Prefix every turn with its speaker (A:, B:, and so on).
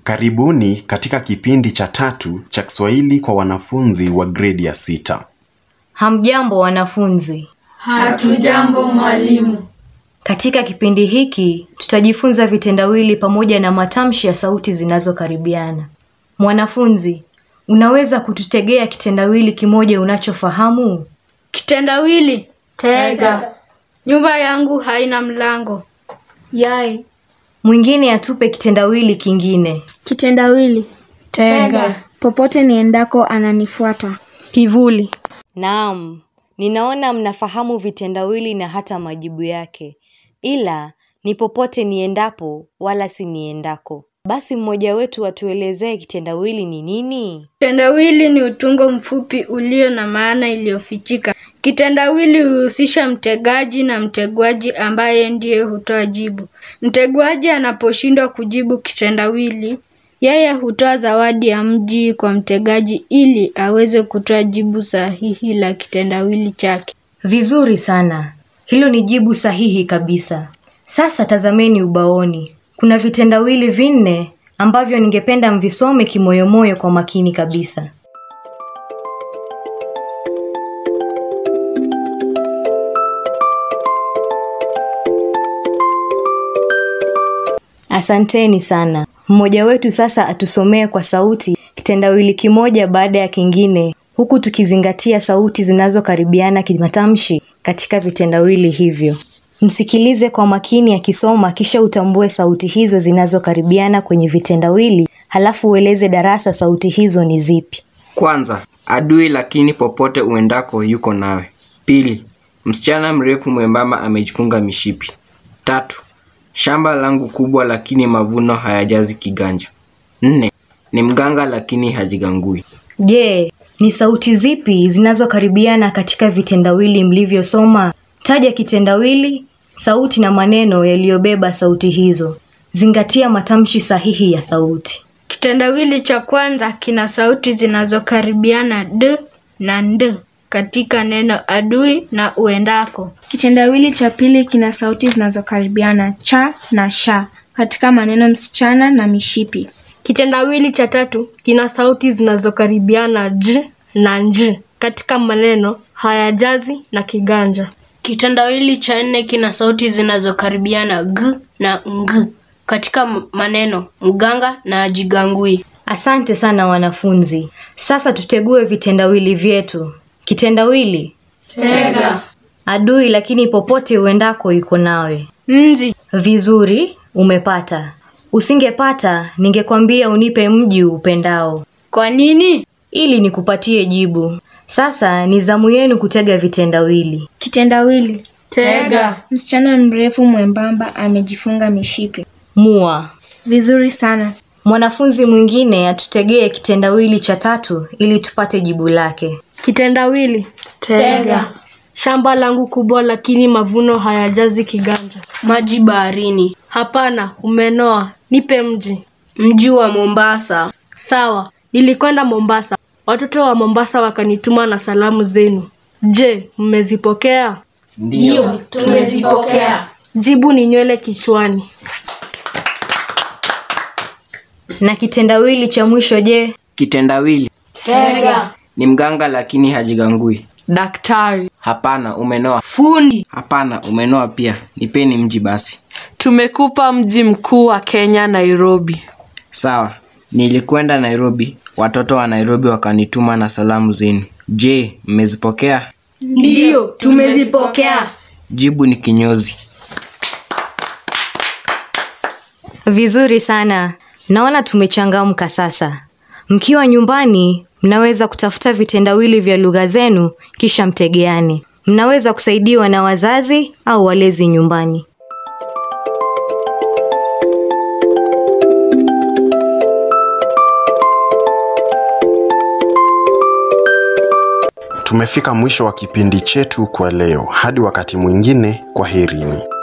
A: Karibuni katika kipindi cha tatu cha Kiswahili kwa wanafunzi wa gredi ya sita.
B: Hamjambo wanafunzi.
C: Hatujambo mwalimu.
B: Katika kipindi hiki tutajifunza vitendawili pamoja na matamshi ya sauti zinazokaribiana. Mwanafunzi, unaweza kututegea kitendawili kimoja unachofahamu?
D: Kitendawili.
C: Tega.
D: Nyumba yangu haina mlango.
E: Yai.
B: Mwingine atupe kitendawili kingine.
E: Kitendawili.
C: Tega.
E: Popote niendako ananifuata.
D: Kivuli.
B: Naam, ninaona mnafahamu vitendawili na hata majibu yake, ila ni popote niendapo wala si niendako. Basi mmoja wetu atuelezee kitendawili ni nini?
D: Kitendawili ni utungo mfupi ulio na maana iliyofichika. Kitendawili huhusisha mtegaji na mtegwaji ambaye ndiye hutoa jibu. Mtegwaji anaposhindwa kujibu kitendawili, yeye hutoa zawadi ya mji kwa mtegaji ili aweze kutoa jibu sahihi la kitendawili chake.
B: Vizuri sana, hilo ni jibu sahihi kabisa. Sasa tazameni ubaoni, kuna vitendawili vinne ambavyo ningependa mvisome kimoyomoyo kwa makini kabisa. Asanteni sana. Mmoja wetu sasa atusomee kwa sauti kitendawili kimoja baada ya kingine, huku tukizingatia sauti zinazokaribiana kimatamshi katika vitendawili hivyo. Msikilize kwa makini akisoma, kisha utambue sauti hizo zinazokaribiana kwenye vitendawili, halafu ueleze darasa sauti hizo ni zipi.
F: Kwanza, adui lakini popote uendako yuko nawe. Pili, msichana mrefu mwembamba amejifunga mishipi. Tatu, shamba langu kubwa lakini mavuno hayajazi kiganja. Nne, ni mganga lakini hajigangui.
B: Je, ni sauti zipi zinazokaribiana katika vitendawili mlivyosoma? Taja kitendawili, sauti na maneno yaliyobeba sauti hizo. Zingatia matamshi sahihi ya sauti.
D: Kitendawili cha kwanza kina sauti zinazokaribiana d na nd katika neno adui na uendako.
E: Kitendawili cha pili kina sauti zinazokaribiana cha na sha katika maneno msichana na mishipi.
G: Kitendawili cha tatu kina sauti zinazokaribiana j na nj katika maneno hayajazi na kiganja.
H: Kitendawili cha nne kina sauti zinazokaribiana g na ng katika m- maneno mganga na ajigangui.
B: Asante sana wanafunzi. Sasa tutegue vitendawili vyetu. Kitendawili
C: Tega.
B: adui, lakini popote uendako yuko nawe.
D: Nzi.
B: Vizuri, umepata. Usingepata, ningekwambia unipe mji upendao
D: Kwa nini?
B: ili nikupatie jibu. Sasa ni zamu yenu kutega vitendawili.
E: Kitendawili.
C: Tega.
E: Msichana mrefu mwembamba amejifunga mishipi.
B: Mua.
E: Vizuri sana.
B: Mwanafunzi mwingine atutegee kitendawili cha tatu ili tupate jibu lake.
G: Kitendawili
C: Tega.
G: shamba langu kubwa lakini mavuno hayajazi kiganja.
H: Maji baharini.
G: Hapana, umenoa. Nipe mji.
H: Mji wa Mombasa.
G: Sawa, nilikwenda Mombasa. Watoto wa Mombasa wakanituma na salamu zenu. Je, mmezipokea?
C: Ndio, tumezipokea.
G: Jibu ni nywele kichwani.
B: Na kitendawili cha mwisho je?
F: Kitendawili,
C: Tega.
F: ni mganga lakini hajigangui.
I: Daktari,
F: Hapana, umenoa.
I: fundi,
F: Hapana, umenoa pia. Nipeni mji basi.
I: tumekupa mji mkuu wa Kenya, Nairobi.
F: Sawa, nilikwenda Nairobi. Watoto wa Nairobi wakanituma na salamu zenu. Je, mmezipokea?
C: Ndio, tumezipokea.
F: Jibu ni kinyozi.
B: Vizuri sana. Naona tumechangamka sasa. Mkiwa nyumbani, mnaweza kutafuta vitendawili vya lugha zenu kisha mtegeane. Mnaweza kusaidiwa na wazazi au walezi nyumbani.
A: Tumefika mwisho wa kipindi chetu kwa leo. Hadi wakati mwingine, kwaherini.